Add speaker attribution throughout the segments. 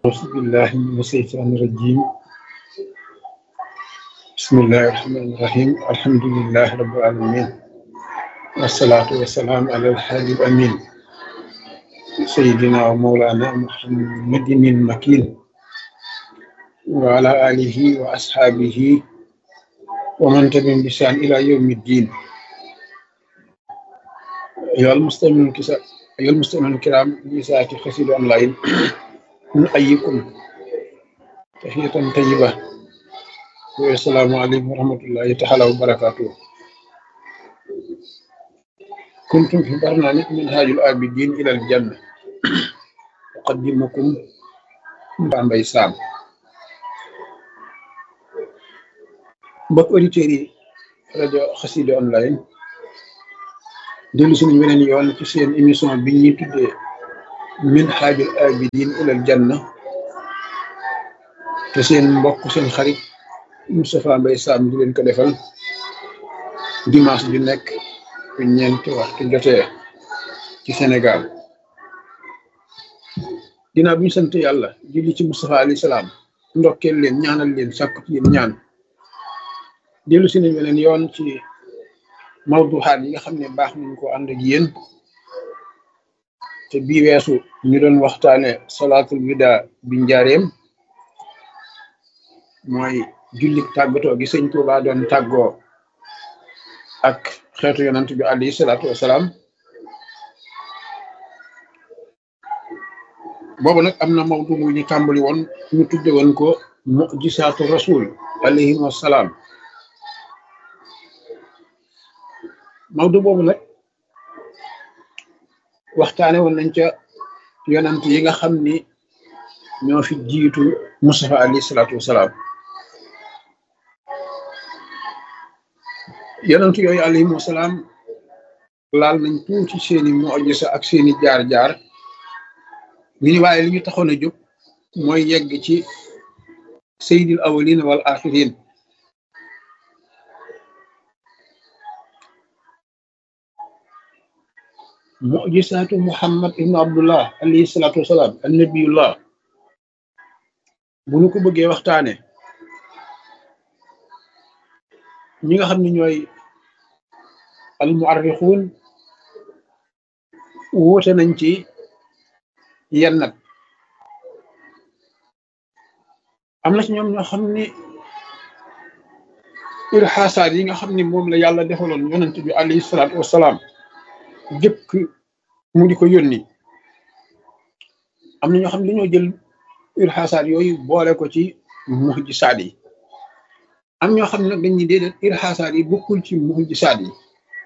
Speaker 1: أعوذ بالله من الشيطان الرجيم بسم الله الرحمن الرحيم الحمد لله رب العالمين والصلاة والسلام على الحبيب الأمين سيدنا ومولانا محمد المكين وعلى آله وأصحابه ومن تبعهم بإحسان إلى يوم الدين أيها المستمعون الكسا- أيها المستمعون الكرام لساعة خسيد أونلاين نحييكم تحية طيبة والسلام عليكم ورحمة الله تعالى وبركاته كنتم في برنامج منهاج العابدين إلى الجنة أقدمكم Mbambaye Sam mbokk auditeurs yi rajo Xassida online dellu si nañ beneen yoon ci seen émission bi ñuy tuddee Minhajul Abidin ilal Janna te seen mbokk seen xarit Moustapha Mbaye Sam di leen ko defal dimanche ju nekk bu ñeenti waxtu jotee ci Sénégal ginnaaw bi ñu sant yàlla julli ci Moustapha alayhi salaam ndokkeel leen ñaanal leen sàkku ci yéen ñaan dellu si nañ beneen yoon ci mawduxaat yi nga xam ne baax nañ ko ànd ak yéen te bii weesu ñu doon waxtaane salaatul wida bi njaareem mooy jullik tàggatoo gi sëñ Tuubaa doon tàggoo ak xeetu yonant bi alayhi salaatu wasalaam boobu nag am na mawdu bu ñu tàmbali woon ñu tudde woon ko mujisaatu rasul alayhim wasalaam mawdu boobu nag waxtaane woon nañ ca yonant yi nga xam ni ñoo fi jiitu Mustafa alayhi salaatu wasalaam yonant yooyu alayhim wasalaam laal nañ tuuti seeni mujisa ak seeni jaar-jaar ñu ni waaye li ñu taxoon a jóg mooy yegg ci sayyidil awwalin wal axirin mujisaatu muhammad ibnu abdullah alayhi salaatu wasalaam annabiyullah bu ñu ko bëggee waxtaane ñi nga xam ne ñooy al muarrixuun wóote nañ ci yenn nag am na ci ñoom ñoo xam ni irxaasaat yi nga xam ni moom la yàlla defaloon yonent bi alayhi salaatu wasalaam jëkk mu di ko yónni am na ñoo xam ne dañoo jël irxaasaat yooyu boole ko ci mujisaat yi am ñoo xam ne nag dañuy déedéet irxaasaat yi bokkul ci mujisaat yi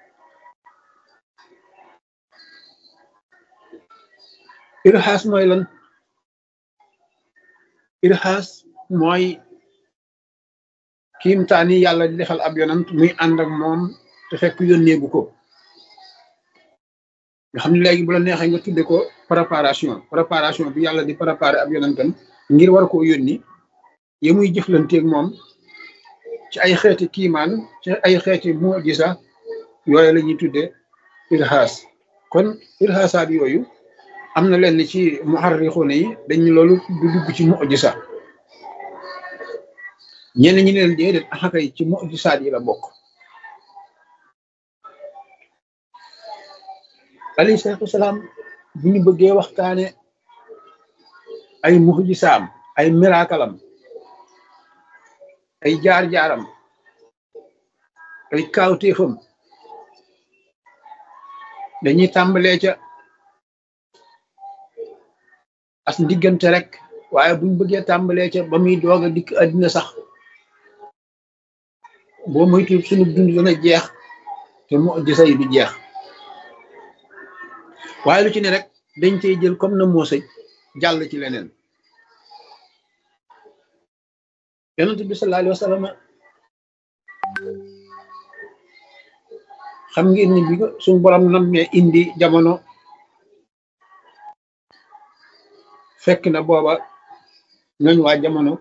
Speaker 1: irxaas mooy lan irxaas mooy kiimtaani yàlla di defal ab yonant muy ànd ak moom te fekk yónneegu ko nga xam ne léegi bu la neexee nga tudde ko préparation préparation bi yàlla di préparer ab yonantam ngir war koo yónni ya muy jëflanteeg moom ci ay xeeti kiimaan ci ay xeeti mujisa yooyu la ñuy tudde irxaas kon irxaasaat yooyu am na lenn ci muharrixuuna yi dañu loolu du dugg ci mujisa ñenn ñi ne leen déedéet axakay ci mujisaat yi la bokk alayhi salaatu wasalaam bu ñu bëggee waxtaane ay mujisaam ay miraakalam ay jaar-jaaram ay kaawteefam dañuy tàmbalee ca as ndiggante rek waaye buñ bëggee tàmbalee ca ba muy doog a dikk àddina sax boo moytu sunu dund dana jeex te mujisa yi du jeex waaye lu ci ne rek dañ cey jël comme na moo sëj jàll ci leneen yonent bi sallallahu alayhi wa sallam xam ngeen ni bi ko suñu borom nammee indi jamono fekk na booba ñooñ waa jamono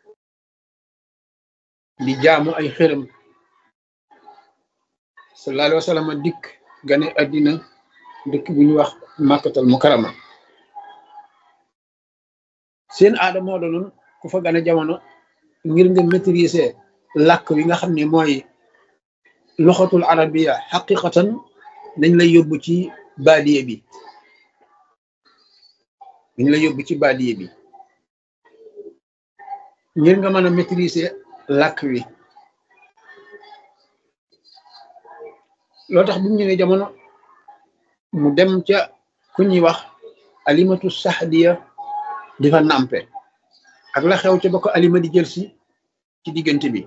Speaker 1: di jaamu ay xërëm sallallahu alayhi wa sallam dikk gane àddina dëkk bu ñu wax màkkatal mukarama seen aada moo doonoon ku fa gane jamono ngir nga maîtriser làkk wi nga xam ne mooy loxatul arabiya xaqiqatan dañ lay yóbbu ci baadiye bi dañ lay yóbbu ci baadiye bi ngir nga mën a maîtriser làkk wi loo tax bu mu ñëwee jamono mu dem ca ku ñuy wax alimatu saxdiya di fa nàmpe ak la xew ca ba ko alima di jël si ci diggante bi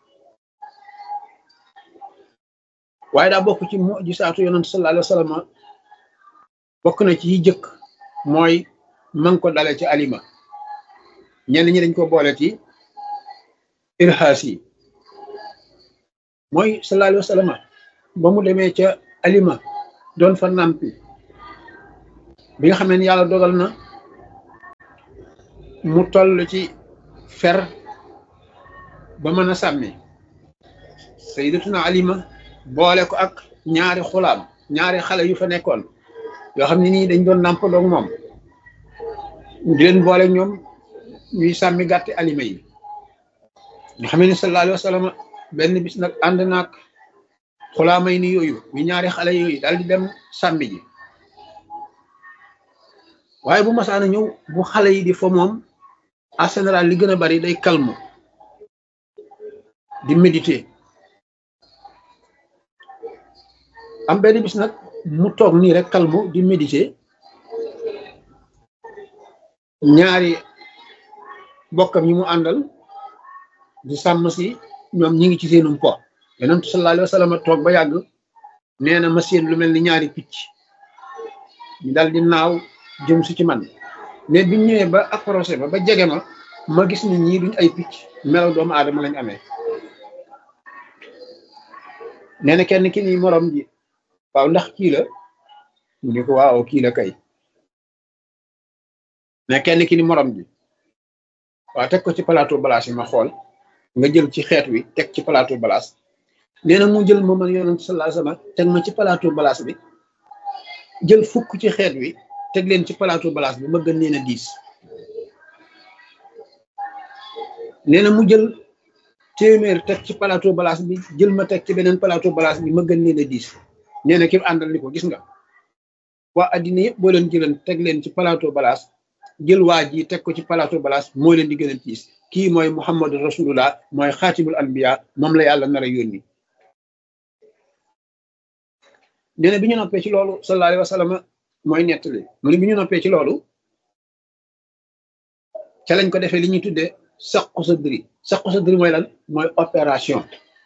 Speaker 1: waaye daa bokk ci mujisaatu yonent sallallahu alayhi wa sallam bokk na ci yi jëkk mooy man ko dale ci alima ñenn ñi dañ ko boole ci irhaas yi mooy sallallahu alayhi wa sallam ba mu demee ca alima doon fa nàmpi bi nga xam ne yàlla dogal na mu toll ci fer ba mën a sàmmi sayyidatuna alima boole ko ak ñaari xulaam ñaari xale yu fa nekkoon yoo xam ne nii dañ doon nàmp doog moom di leen boole ñoom ñuy sàmmi gàtti alima yi nga xam ne sallallahu alayhi wa sallam benn bis nag ànd naag xulaamay ni yooyu ñu ñaari xale yooyu daal di dem sàmmi ji waaye bu masaana ñëw bu xale yi di fa moom en général li gën a bari day calme di méditer am benn bis nag mu toog nii rek calme di méditer ñaari bokkam yi mu àndal di sàmm si ñoom ñi ngi ci seenum po yonent sallallahu alayhi wa sallam toog ba yàgg nee na ma seen lu mel ni ñaari picc ñu dal di naaw jëm si ci man mais biñ ñëwee ba approché ba ba jege ma ma gis ni ñii duñ ay picc melaw doomu aadama lañ amee nee na kenn ki ni morom ji waaw ndax kii la mu ni ko waaw kii la kay mais kenn ki ni morom ji waaw teg ko ci plateau balaas yi ma xool nga jël ci xeet wi teg ci plateau balaas nee na mu jël ma man yonent sallallahu alayhi wasallam teg ma ci plateau balaas bi jël fukk ci xeet wi teg leen ci plateau balaas bi ma gën leen a diis nee na mu jël téeméer teg ci plateau balaas bi jël ma teg ci beneen plateau balaas bi ma gën leen a diis nee na ki àndal ni ko gis nga waa addina yëpp boo leen jëlan teg leen ci plateau balaas jël waa ji teg ko ci plateau balaas moo leen di gën a diis kii mooy muhammadu rasulullah mooy xaatimul anbiya moom la yàlla nar a yónni nee na bi ñu noppee ci loolu sallallahu alayhi wa sallam mooy nettali mu ne bi ñu noppee ci loolu ca lañ ko defee li ñuy tuddee saqu sa dri saqu sa dri mooy lan mooy opération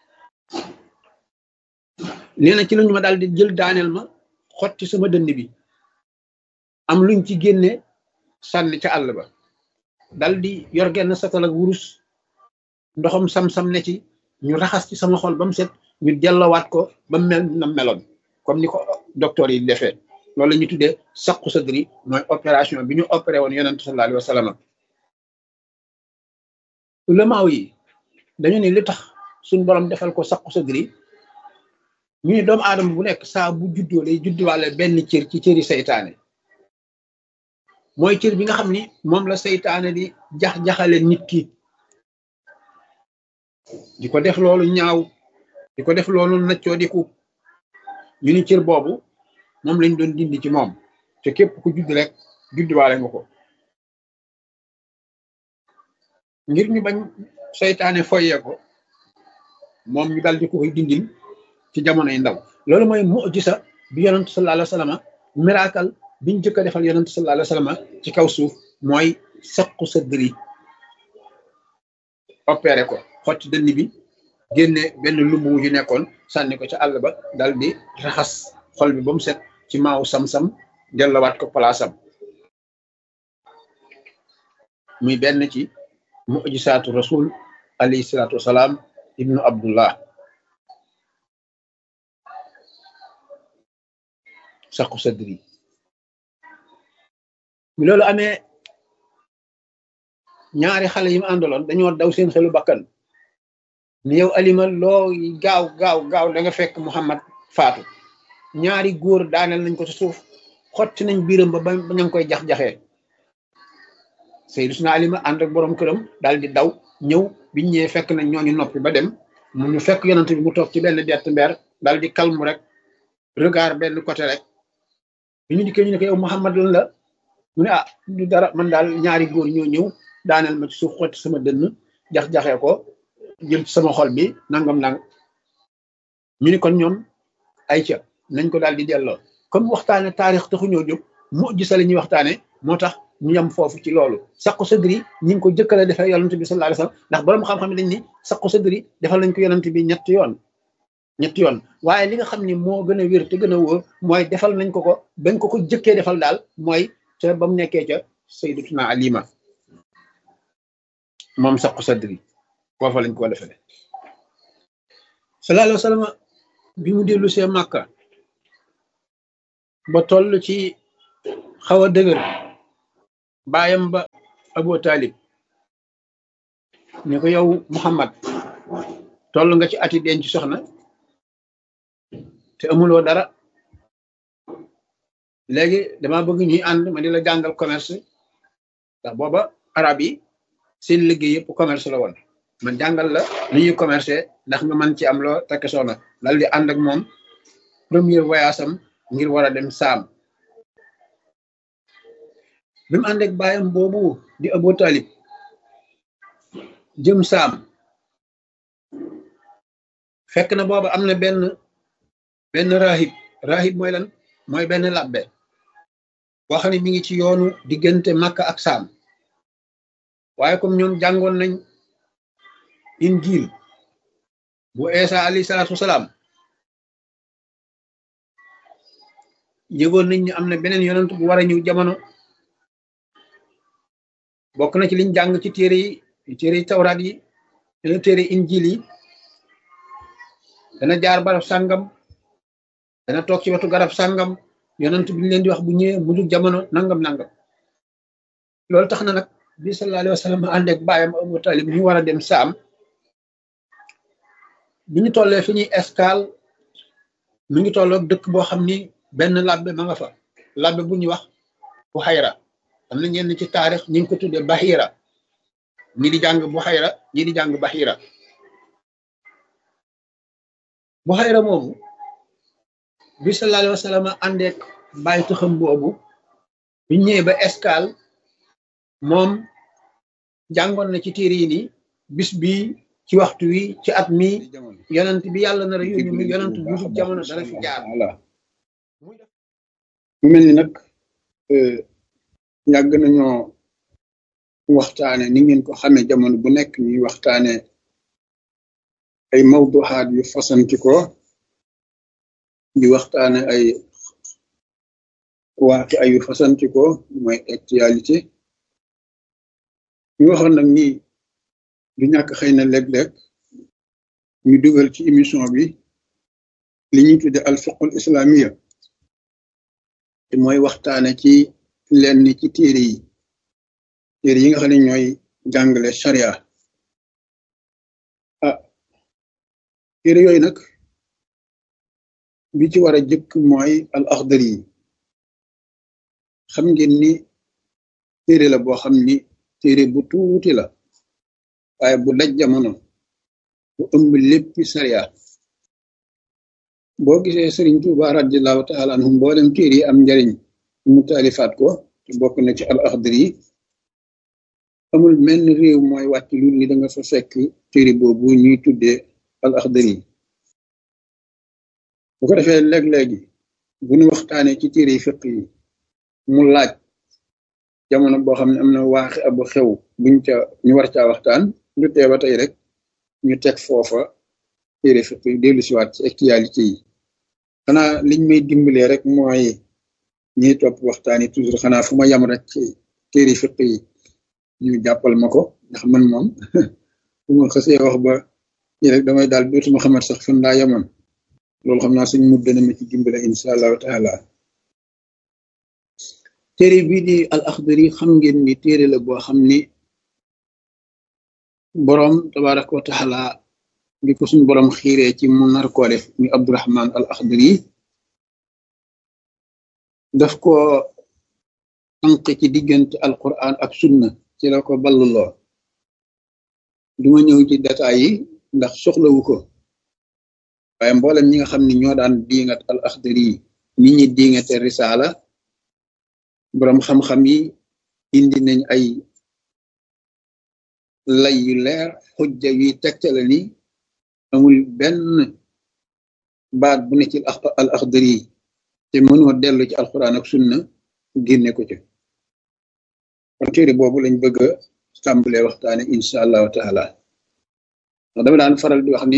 Speaker 1: nee na ci lañu ma daal di jël daaneel ma xotti sama dënd bi am luñ ci génne sànni ca àll ba dal di yor genn satal ak wurus ndoxam sam-sam ne ci ñu raxas ci sama xol ba mu set ñu dellowaat ko ba mel na meloon comme ni ko docteur yi defee loolu la ñuy tuddee saqu sadri mooy opération bi ñu opéré woon yonent sallallahu alayhi wa sallam ulamaaw yi dañu ne li tax suñ borom defal ko saqu sadri ñu ne doomu aadama bu nekk saa bu juddoo lay judduwaale benn cër ci cëri saytaane mooy cër bi nga xam ni moom la saytaane di jax-jaxale nit ki di ko def loolu ñaaw di ko def loolu naccoo diku ñu ni cër boobu moom lañ doon dindi ci moom te képp ku judd rek judduwaale nga ko ngir ñu bañ seytaane foyee ko moom ñu dal di ko koy dindil ci jamonoy ndaw loolu mooy mujisa bi yonent sallallahu alayhi wa sallam miracle biñ jëkk a defal yonent sallallahu alayhi wa sallam ci kaw suuf mooy saqu sa dëri opéré ko xotti dënn bi génne benn lumb wu ci nekkoon sànni ko ca àll ba dal di raxas xol bi ba mu set ci maaw sam-sam dellowaat ko palaasam muy benn ci mujisaatu rasul alayhi salaatu wasalaam ibnu abdullah saqu sadri bi loolu amee ñaari xale yi mu àndaloon dañoo daw seen xelu bakkan ni yow alima loo gaaw gaaw gaaw da nga fekk muhammad faatu ñaari góor daaneel nañ ko ci suuf xotti nañ biiram ba ba ña ngi koy jax-jaxee Sayyiduna Alima ànd ak borom këram daal di daw ñëw biñ ñëwee fekk nañ ñooñu noppi ba dem mu ñu fekk yonent bi mu toog ci benn dett mbeer daal di kalmu rek regard benn côté rek bi ñu dikkee ñu ne ko yow Muhammad lan la mu ne ah du dara man daal ñaari góor ñoo ñëw daaneel ma ci suuf xotti sama dënn jax-jaxee ko jël ci sama xol bi nangam nang ñu ni kon ñoom ay ca nañ ko daal di delloo comme waxtaane taarix taxu ñoo jóg mu gisa la ñuy waxtaane moo tax ñu yem foofu ci loolu saqu sadri ñi ngi ko jëkkale defee yonent bi sallallahu alayhi wasallam ndax borom xam-xam ne dañ ni saqu sadri defal nañ ko yonent bi ñetti yoon ñetti yoon waaye li nga xam ni moo gën a wér te gën a wóor mooy defal nañ ko ko bañ ko ko jëkkee defal daal mooy ca ba mu nekkee ca sayyidatuna alima moom saqu sadri foofa lañ ko defee sallallahu alayhi wasallam bi mu dellu see màkka ba toll ci xaw a dëgër baayam ba Abu Talib ne ko yow Muhammad toll nga ci ati denc soxna te amuloo dara léegi dama bëgg ñuy ànd ma di la jàngal commerce ndax booba arab yi seen liggéey yëpp commerce la woon man jàngal la nu ñuy commercer ndax nga mën ci am loo takk soxna dal di ànd ak moom premier voyage am ngir war a dem saam bi mu ànd ak baayam boobu di Abu Talib jëm saam fekk na booba am na benn benn rahib rahib mooy lan mooy benn labbe boo xam ne mi ngi ci yoonu diggante Makka ak saam waaye comme ñoom jàngoon nañ injil bu Isa alayhi salaatu wasalaam yëgoon nañ ne am na beneen yonent bu war a ñëw jamono bokk na ci liñ jàng ci téere yi téere yi tawraat yi dana téere injil yi dana jaar barab sàngam dana toog ci wetu garab sàngam yonent bi ñu leen di wax bu ñëwee mu dul jamono nangam nangam loolu tax na nag bi sallallahu alayhi wa sallam ànd ak baayam Abu Talib ñu war a dem saam bi ñu tollee fi ñuy escale mi ngi tolloog dëkk boo xam ni benn labbe ma nga fa labbe bu ñuy wax bu xayra am na ñenn ci taarix ñu ngi ko tuddee Bahira ñi di jàng bu xayra ñi di jàng Bahira bu xayra moomu bi sallallahu alayhi wa sallam àndeek bàyyi taxam boobu bi ñëwee ba escale moom jàngoon na ci téere yi ni bis bi ci waxtu wi ci at mi yonent bi yàlla nar a yónni mu yonent bu jub jamono dana fi jaar
Speaker 2: voilà mu mel ni nag yàgg nañoo waxtaane ni ngeen ko xamee jamono bu nekk ñuy waxtaane ay mawduxaat yu fasanti ko di waxtaane ay waaki ayu fasanti ko mooy actualité ñu waxoon nag ni du ñàkk xëy na léeg-léeg ñu dugal ci émission bi li ñuy tudde al fiqhul islamiya te mooy waxtaane ci lenn ci téere yi téere yi nga xam ne ñooy jàngale sharia ah téere yooyu nag bi ci war a jëkk mooy al axdari yi xam ngeen ni téere la boo xam ni téere bu tuuti la waaye bu daj jamono bu ëmb léppi sharia boo gisee Sëriñ Tuuba radiallahu taala anhu mboolem téere yi am njariñ mu taalifaat ko te bokk na ci al axdari yi amul menn réew mooy wàcc lu ni da nga fa fekk téere boobu ñuy tuddee al axdari yi bu ko defee léeg-léegi bu ñu waxtaanee ci téere yi fiq yi mu laaj jamono boo xam ne am na waaxi abu xew buñ ca ñu war caa waxtaan du tee ba tey rek ñu teg foofa téere fiq yi dellu siwaat ci actualité yi xanaa liñ may dimbalee rek mooy ñiy topp waxtaan yi toujours xanaa fu ma yam rek ci téere fiq yi ñu jàppal ma ko ndax man moom bu ma xasee wax ba ñi rek damay daal dootuma xamat sax fan laa yamoon loolu xam naa suñ mu dana ma ci dimbale insha allahu taala téere bii di al axdari xam ngeen ni téere la boo xam ni boroom tabaraka wa taala bi ko suñ boroom xiiree ci mu nar koo def muy abdurahman al axdari daf ko tànq ci diggante alquran ak sunna ci la ko balluloo duma ñëw ci détails yi ndax soxlawu ko waaye mboolem ñi nga xam ne ñoo daan diingat al axdari yi ni ñi diingate risaala boroom xam-xam yi indi nañ ay lay yu leer xujja yuy tegtale ni amul benn baat bu ne ci al axdari yi te mënoo dellu ci alquran ak sunna génne ko ci kon téere boobu lañ bëgg a tàmbalee waxtaane insha allahu taala ndax dama daan faral di wax ni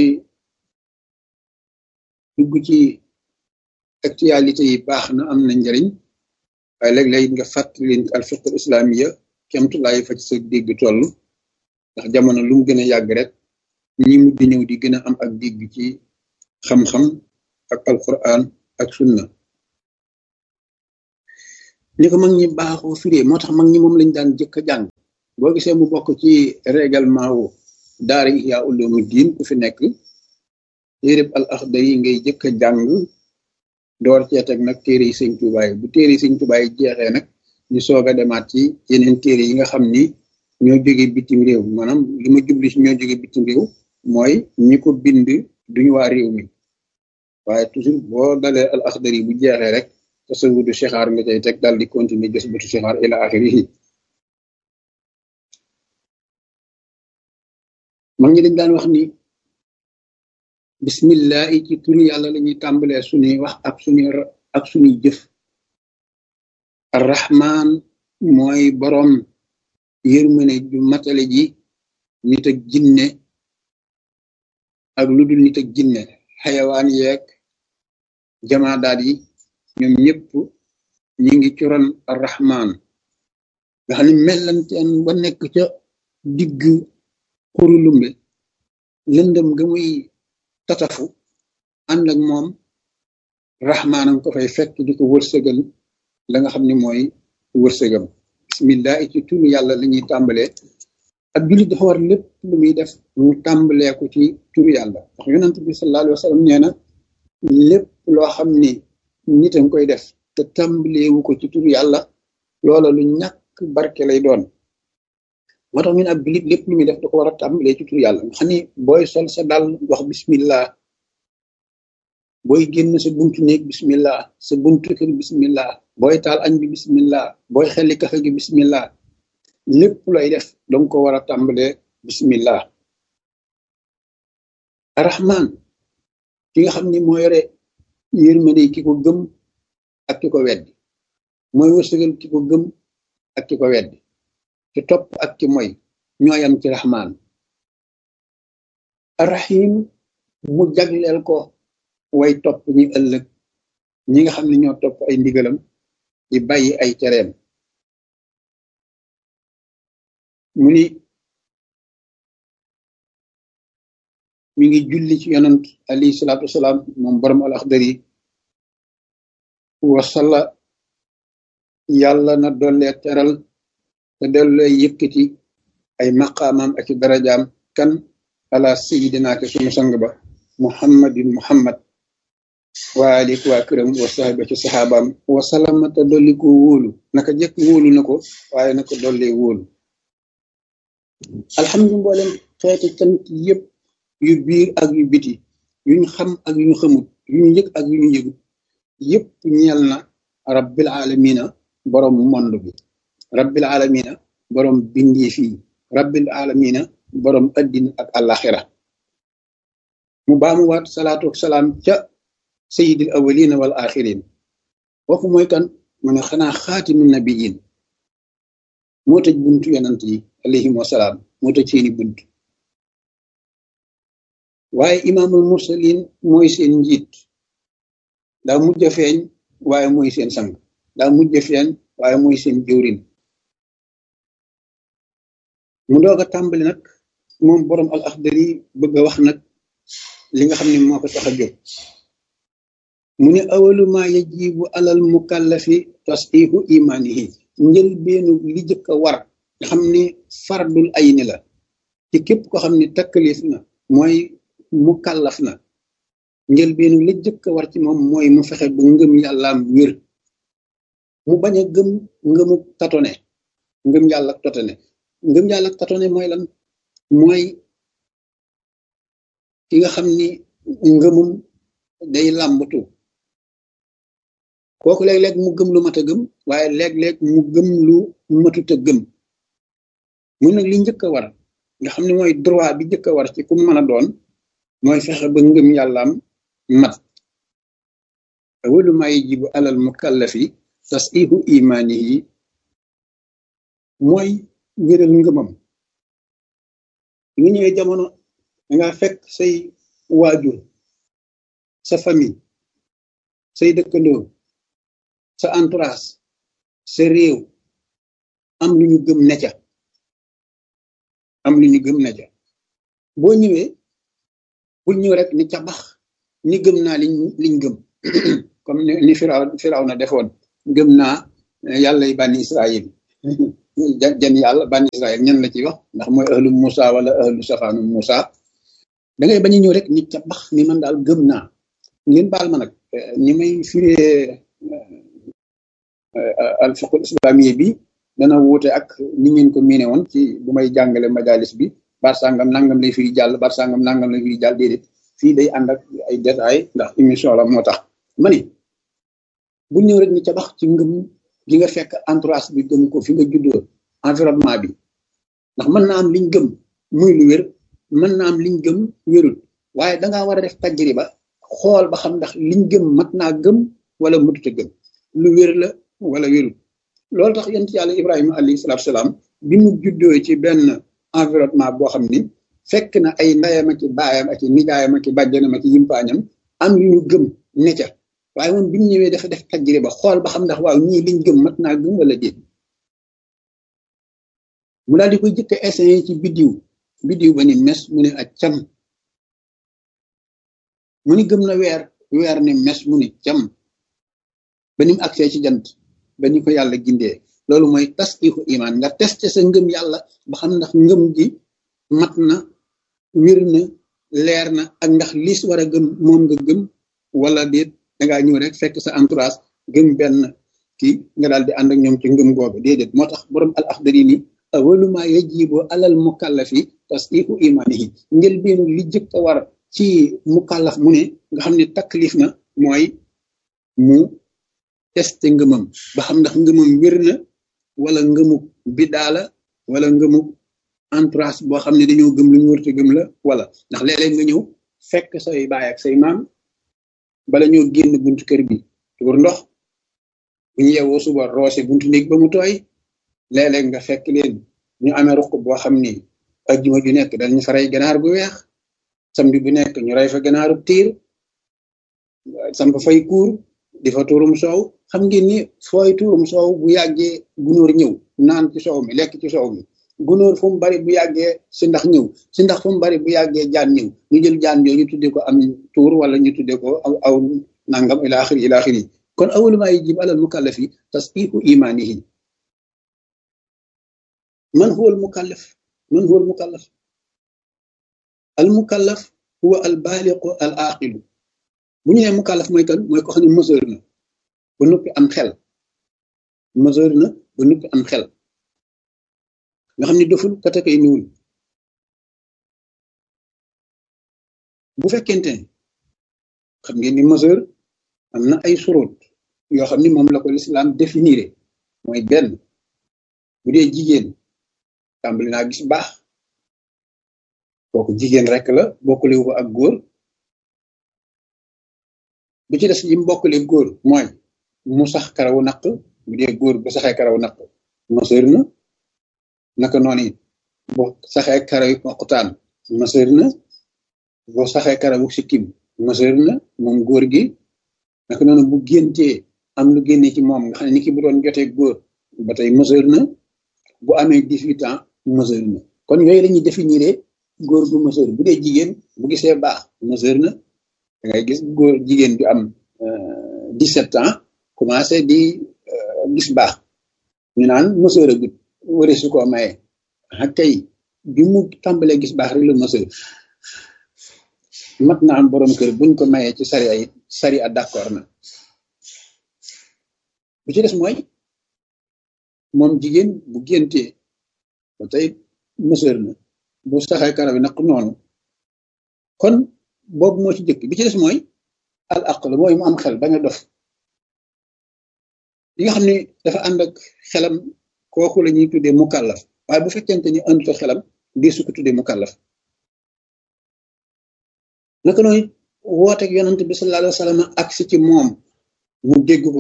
Speaker 2: dugg ci actualité yi baax na am na njariñ waaye léeg-léeg nga fàttali leen al fiqh islamiya kemtulaay fa ci sa dégg toll ndax jamono lu mu gën a yàgg rek ñi mujj ñëw di gën a am ak dégg ci xam-xam ak alquran ak sunna ni ko mag ñi baaxoo firee moo tax mag ñi moom lañ daan jëkk a jàng boo gisee mu bokk ci règlement wu daara Ihya Ulumuddin ku fi nekk téereb al Axdari yi ngay jëkk a jàng door cee teg nag téere yi sëñ Tuubaa yi bu téere yi sëñ Tuubaa yi jeexee nag ñu soog a demaat ci yeneen téere yi nga xam ni ñoo jóge bitim réew maanaam li ma jubli si ñoo jóge bitim réew mooy ñi ko bind duñu waa réew mi waaye toujours boo dalee al Axdari bu jeexee rek tasawudu sixaar nga cay teg daal di continuer jës butu sixaar ila axirihi mag ñi dañ daan wax ni bismillahi ci turu yàlla la ñuy tàmbalee suñuy wax ak suñuy ak suñuy jëf arrahman mooy boroom yërmane ju matale ji nit ak jinne ak lu dul nit ak jinne xayawaan yeeg jamaadaat yi ñoom ñëpp ñi ngi ci ron arrahman nga xam ne mellanteen ba nekk ca digg xuru lumbe lëndëm ga muy tatafu ànd ak moom rahmaanam ko fay fekk di ko wërsëgal la nga xam ne mooy wërsëgam bismillah ci turu yàlla la ñuy tàmbalee ak jullit dafa war lépp lu muy def mu tàmbalee ko ci turu yàlla ndax yonent bi sallallahu alayhi wa sallam nee na lépp loo xam ni nit a koy def te tàmbaleewu ko ci turu yàlla loola lu ñàkk barke lay doon moo tax ñu ne ab jullit lépp lu muy def da ko war a tàmbalee ci turu yàlla nga xam ni booy sol sa dal wax bismillah booy génn sa buntu néeg bismillah sa buntu kër bismillah booy taal añ bi bismillah booy xelli kafe gi bismillah lépp lay def danga ko war a tàmbalee bismillah arrahman ki nga xam ni moo yore yërmande ki ko gëm ak ki ko weddi mooy wërsëgal ki ko gëm ak ki ko weddi ci topp ak ci moy ñooyam ci rahman arrahim mu jagleel ko way topp ñi ëllëg ñi nga xam ne ñoo topp ay ndigalam di bàyyi ay tereem mu ni mi ngi julli ci yonant alayhi salaatu wasalaam moom borom al axdari wasala yàlla na dollee teral te dollee yëkkati ay maqaamam ak darajaam kan ala sayidina ke sunu sang ba muhammadin muhammad waa alik waa këram wa sahaba ci saxaabaam wasalama te dolli ko wóolu naka jëkk wóolu na ko waaye na ko dollee wóolu alhamdu mboolem xeeti cant yëpp yu biir ak yu biti yuñ xam ak yu ñu xamut yu ñu yëg ak yu ñu yëgut yëpp ñeel na rabbil alamina borom monde bi rabbil alamina borom bindee fii rabbil alamina borom addina ak alaxira mu baamuwaat salaatu salaam ca sayidil awalina wal axirin kooku mooy kan mu ne xanaa xaatimi nabiyin moo tëj buntu yonant yi alayhim wasalaam moo tëj seeni bunt waaye imaamul mursalin mooy seen njiit daa mujj a feeñ waaye mooy seen sang daa mujj a feeñ waaye mooy seen jëwrin mu doog a tàmbali nag moom borom al axdari bëgg a wax nag li nga xam ne moo ko tax a jóg mu ne awalu ma yajibu alal mukallafi tasdiqu imanihi njël beenu li jëkk a war nga xam ni fardul ayni la ci képp ko xam ne takkalif na mooy mukallaf na njël beenu li jëkk a war ci moom mooy mu fexe ba ngëm yàllaam wér mu bañ a gëm ngëmu tatone ngëm yàlla tatone ngëm yàlla tatone mooy lan mooy ki nga xam ni ngëmum day làmbatu kooku léeg-léeg mu gëm lu mat a gëm waaye léeg-léeg mu gëm lu matut a gëm muy nag li njëkk a war nga xam ne mooy droit bi njëkk a war ci ku mën a doon mooy fexe ba ngëm yàllaam mat awalu ma yajibu alal mukallafi tasihu imanihi mooy wéral ngëmam nga ñëwee jamono danga fekk say waajur sa famille say dëkkandoo sa entourage sa réew am lu ñu gëm ne ca am lu ñu gëm ne ca boo ñëwee bul ñëw rek ni ca bax ni gëm naa liñ liñ gëm comme ni firaw firaw na defoon gëm naa yàlla yi bànni israil jan yàlla bànni israil ñan la ci wax ndax mooy ahlu Musa wala ahlu safaanu Musa da ngay bañ a ñëw rek ni ca bax ni man daal gëm naa ngeen baal ma nag ni may firee al fiqhul islamiyya bi dana wuute ak ni ngeen ko miine woon ci bu may jàngale majalis bi bar sàngam nangam lay firi jàll bar sàngam nangam lay firi jàll déedéet fii day ànd ak ay détails ndax émission la moo tax ma ni bu ñëw rek ni ca bax ci ngëm gi nga fekk entourage bi gëm ko fi nga juddoo environnement bi ndax mën naa am liñ gëm muy lu wér mën naa am liñ gëm wérul waaye dangaa war a def tajriba xool ba xam ndax liñ gëm mat naa gëm wala mutute gëm lu wér la wala wérul loolu tax yonent yàlla ibrahima alayhi salaatu salaam bi mu juddoo ci benn environnement boo xam ni fekk na ay ndayam ak baayam ak nijaayam ak bàjjanam ak yimpaañam am yu ñu gëm ne ca waaye moom bi mu ñëwee dafa def tajriba xool ba xam ndax waaw ñii liñ gëm mat naa gëm wala déet mu daal di koy jëkk a essayé ci biddiw biddiw ba ni mes mu ne ak cam mu ni gëm na weer weer ni mes mu ni cam ba ni mu agsee ci jant ba ni ko yàlla gindee loolu mooy tasdiqu iman nga testé sa ngëm yàlla ba xam ndax ngëm gi mat na wér na leer na ak ndax liis war a gëm moom nga gëm wala déet dangaa ñëw rek fekk sa entourage gëm benn kii nga daal di ànd ak ñoom ci ngëm googu déedéet moo tax borom al axdari ni awalu ma yajibu alal mukallafi tasdiqu imanihi njëlbeenu li jëkk a war ci mukallaf mu ne nga xam ne taklif na mooy mu testé ngëmam ba xam ndax ngëmam wér na wala ngëmu biddaa la wala ngëmu entourage boo xam ne dañoo gëm lu ñu wërte gëm la wala ndax léeg-léeg nga ñëw fekk say baay ak say maam bala ñoo génn buntu kër bi tuur ndox bu ñu yeewoo suba roose buntu néeg ba mu tooy léeg-léeg nga fekk leen ñu amee ruq boo xam ni ajjuma ju nekk dañu fa rey ganaar gu weex samedi bu nekk ñu rey fa ganaaru tiir samp fay kuur di fa tuurum soow xam ngeen ni fooy tuurum soow bu yàggee gunóor ñëw naan ci soow mi lekk ci soow mi gunóor fu mu bari bu yàggee si ndax ñëw si ndax fu mu bari bu yàggee jaan ñëw ñu jël jaan yooyu ñu tuddee ko am tuur wala ñu tuddee ko aw aw nangam ila axiri ila axiri kon awalu maa yajib alal mukallafi tasdiqu imanihi man huwa al mukallaf man huwa al mukallaf al mukallaf huwa al baaliqu al aqilu bu ñu nee mukallaf mooy kan mooy ko xam ne mesure na ba noppi am xel mesure na ba noppi am xel nga xam ne doful katakay niwul bu fekkente ne xam ngeen ni mesure am na ay surut yoo xam ni moom la ko lislaam définir mooy benn bu dee jigéen tàmbali naa gis baax kooku jigéen rek la bokkalewu ko ak góor bi ci des yi mu bokkale góor mooy mu sax karawu naq bu dee góor bu saxee karawu naq meseur na naka noonu it bu saxee karaw yi poqutaan meseur na boo saxee karawu sikkim meseur na moom góor gi naka noonu bu géntee am lu génne ci moom nga xam ne ni ki bu doon jotee góor ba tey meseur na bu amee dix-huit ans meseur na kon yooyu la ñuy définir góor gu meseur bu dee jigéen bu gisee baax meseur na da ngay gis góor jigéen bi am dix-sept ans commencé di gis baax ñu naan meseur a gut wari su ko maye ah kay bi mu tàmbalee gis baax rek la meseur mat na am borom kër buñ ko mayee ci sari ay sari a d'accord na bu ci des mooy moom jigéen bu géntee ba tey mësër na bu saxee karaw yi naq noonu kon boobu moo ci jëkk bi ci des mooy al aql mooy mu am xel bañ a dof li nga xam ne dafa ànd ak xelam kooku la ñuy tuddee mukallaf waaye bu fekkente ni àndut ak xelam di su ko tuddee mukallaf naka nooy wooteeg yonent bi sallallahu alayhi wa sallam agsi ci moom mu dégg ko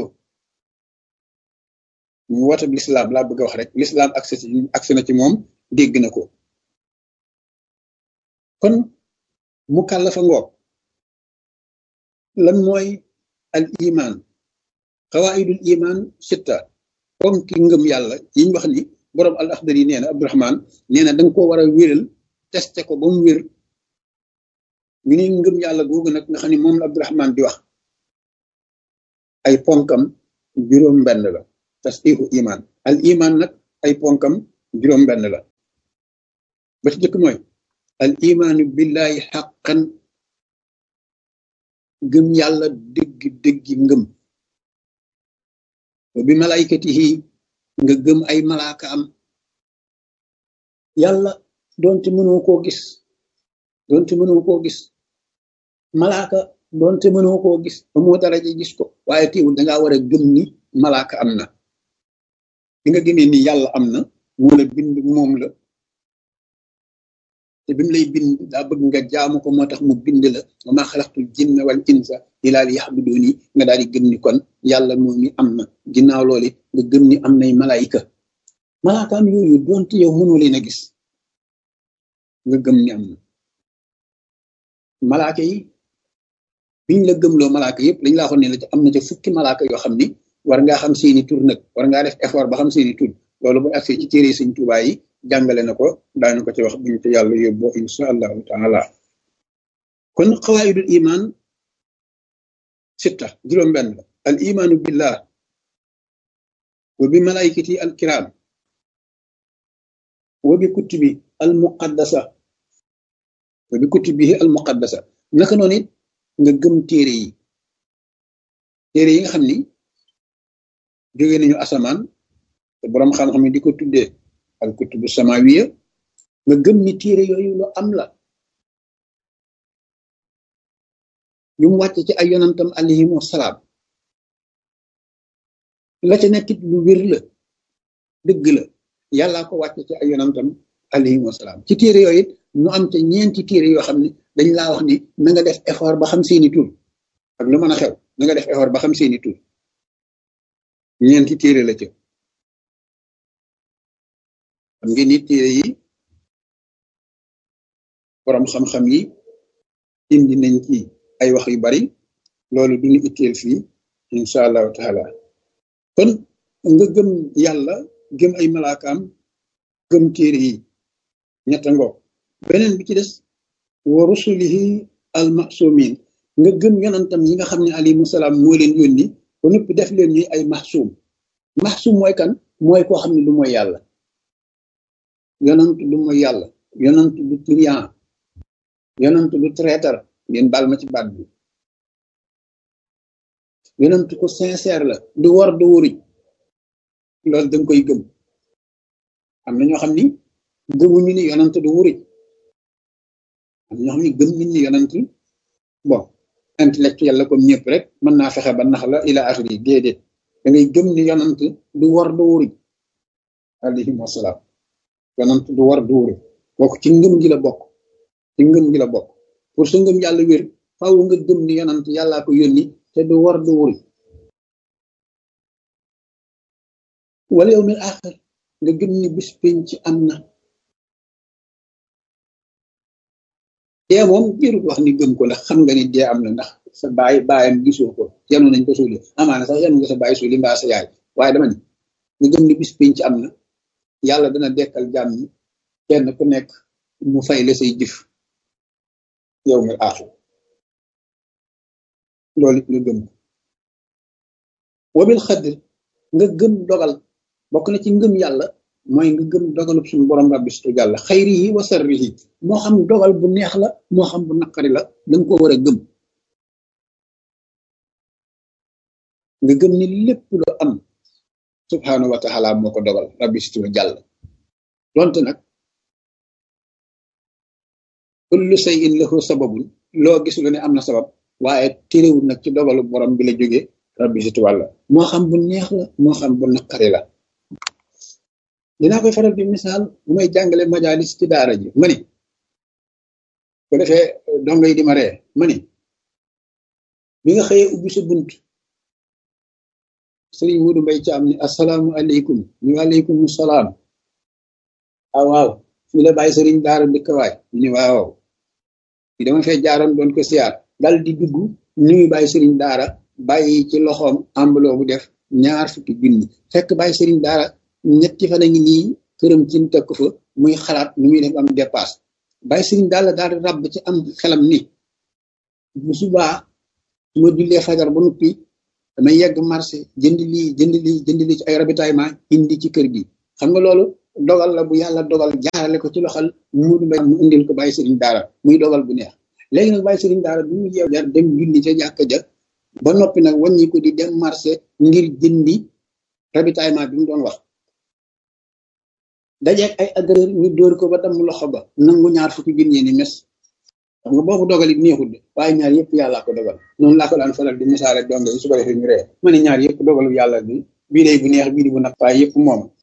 Speaker 2: mu wooteeg lislaam laa bëgg a wax rek lislaam agsi ci agsi na ci moom dégg na ko kon mukallafa ngoog lan mooy al iman xawaidul iman sitta comme ki ngëm yàlla yiñ wax ni boroom al axdar yi nee na abdurahman nee na danga ko war a wéral testé ko ba mu wér ñu ni ngëm yàlla googu nag nga xam ne moom la abdurahman di wax ay ponkam juróom benn la tasdiqu iman al iman nag ay ponkam juróom benn la ba ci jëkk mooy al imaanu billahi xaqan gëm yàlla dëgg dëggi ngëm bi malaykatihi nga gëm ay malaaka am yàlla doonte mënoo koo gis doonte mënoo koo gis malaaka doonte mënoo koo gis amoo daraja gis ko waaye teewul dangaa war a gëm ni malaaka am na bi nga gëmee ni yàlla am na moo la bind moom la te bi mu lay bind daa bëgg nga jaamu ko moo tax mu bind la wa maa xalaqtul jinna wal insa illaa liya'buduuni nga daal di gëm ni kon yàlla moom mi am na ginnaaw loolu nga gëm ni am nay malaayika malaakaam yooyu doonte yow mënoo leen a gis nga gëm ni am na malaaka yi biñ la gëmloo malaaka yëpp dañ laa xoon ne la ci am na ca fukki malaaka yoo xam ni war ngaa xam seeni tur nag war ngaa def effort ba xam seeni tur loolu bu agsee ci téere Sëñ Tuubaa yi jàngale na ko daañu ko ci wax buñu te yàlla yóbboo insha allahu taala kon xawaayidul iman sitta juróom benn la al imaanu billah wa bi malaykati al kiram wa bi kutubi al muqaddasa wa bi kutubihi al muqaddasa naka noonu it nga gëm téere yi téere yi nga xam ni jóge nañu asamaan te boroom xam-xam yi di ko tuddee al kutubu samawiya nga gëm ni téere yooyu lu am la ñu mu wàcc ci ay yonantam alayhim wasalaam la ca nekkit lu wér la dëgg la yàllaa ko wàcc ci ay yonantam alayhim wasalaam ci téere yooyu it mu am ca ñeenti téere yoo xam ne dañ laa wax ni na nga def effort ba xam seeni tur ak lu mën a xew na nga def effort ba xam seeni tur ñeenti téere la ca xam ngeen ni téere yi borom xam-xam yi indi nañ ci ay wax yu bari loolu duñu itteel fii incha allahu taala kon nga gëm yàlla gëm ay malaakaam gëm téere yi ñetta ngoog beneen bi ci des wa rusulihi al masumin nga gëm yonantam yi nga xam ne alayhimu salaam moo leen yónni ba noppi def leen ñuy ay maxsuum maxsuum mooy kan mooy koo xam ne lu mooy yàlla yonant du mooy yàlla yonant du trian yonant du traiteur ngeen baal ma ci baat bi yonant ko sincère la du war du wuri loolu danga koy gëm am na ñoo xam ni gëmuñu ni yonant du wuri am na ñoo xam ni gëm nañ ni yonant bon intellectuel la comme ñëpp rek mën naa fexe ba nax la ila axiri déedéet da ngay gëm ni yonant du war du wuri alayhim wasalaam yonant du war du wuri kooku ci ngëm gi la bokk ci ngëm gi la bokk pour sa ngëm yàlla wér faaw nga gëm ni yonant yàllaa ko yónni te du war du wuri wala yow mil axir nga gëm ni bis penc am na dee moom jërut wax ni gëm ko ndax xam nga ni dee am na ndax sa baay baayam gisoo ko yanu nañ ko suuli amaana sax yanu nga sa baay suuli mbaa sa yaay waaye dama ni nga gëm ni bis penc am na yàlla dana dekkal jàmm ñi kenn ku nekk mu fay la say jëf yow mil axir loolu it nga gëm ko wabil xadr nga gëm dogal bokk na ci ngëm yàlla mooy nga gëm dogalub suñu borom rabbi situ jàlla xayri yi wa sarri yi moo xam dogal bu neex la moo xam bu naqari la danga ko war a gëm nga gëm ni lépp lu am subhanahu wa taala moo ko dogal rabbi situ jàll donte nag kullu shay'in lahu sababun loo gis lu ne am na sabab waaye téréwul nag ci dogalu borom bi la jógee rabbi situ wàlla moo xam bu neex la moo xam bu naqari la dinaa koy faral di misaal bu may jàngale majalis ci daara ji ma ni ko defee dongo yi di ma ree ma ni bi nga xëyee ubbi sa bunt sëriñ Wudu Mbay ci am ni asalaamu aleykum ñu aleykum salaam ah waaw fii la bàyyi sëriñ daara dëkk waay ñu ni waaw fi dama fee jaaroon doon ko siyaar dal di dugg nuyu bàyyi sëriñ daara bàyyi ci loxoom ambuloo bu def ñaar fukki junni fekk bàyyi sëriñ daara ñetti fan a ngi nii këram ci tekk fa muy xalaat nu muy def am dépasse bàyyi sëriñ daal daal di ràbb ci am xelam ni bu subaa su ma jullee fajar ba noppi damay yegg marché jënd lii jënd lii jënd lii ci ay ravitaillement indi ci kër gi xam nga loolu dogal la bu yàlla dogal jaarale ko ci loxal Muudu Mbay mu indil ko bàyyi sëriñ daara muy dogal bu neex léegi nag bàyyi sëriñ daara bi mu yeew jar dem julli ca jàkka ja ba noppi nag wàññi ko di dem marché ngir jëndi ravitaillement bi mu doon wax dajeeg ay agresseur ñu dóor ko ba damm loxo ba nangu ñaar fukki junni ni mes xam nga boobu dogal it neexul de waaye ñaar yëpp yàllaa ko dogal noonu laa ko daan faral di misaale donge yi su ko defee ñu ree ma ne ñaar yëpp dogalu yàlla bi bii day bu neex bii di bu nag waaye yëpp moom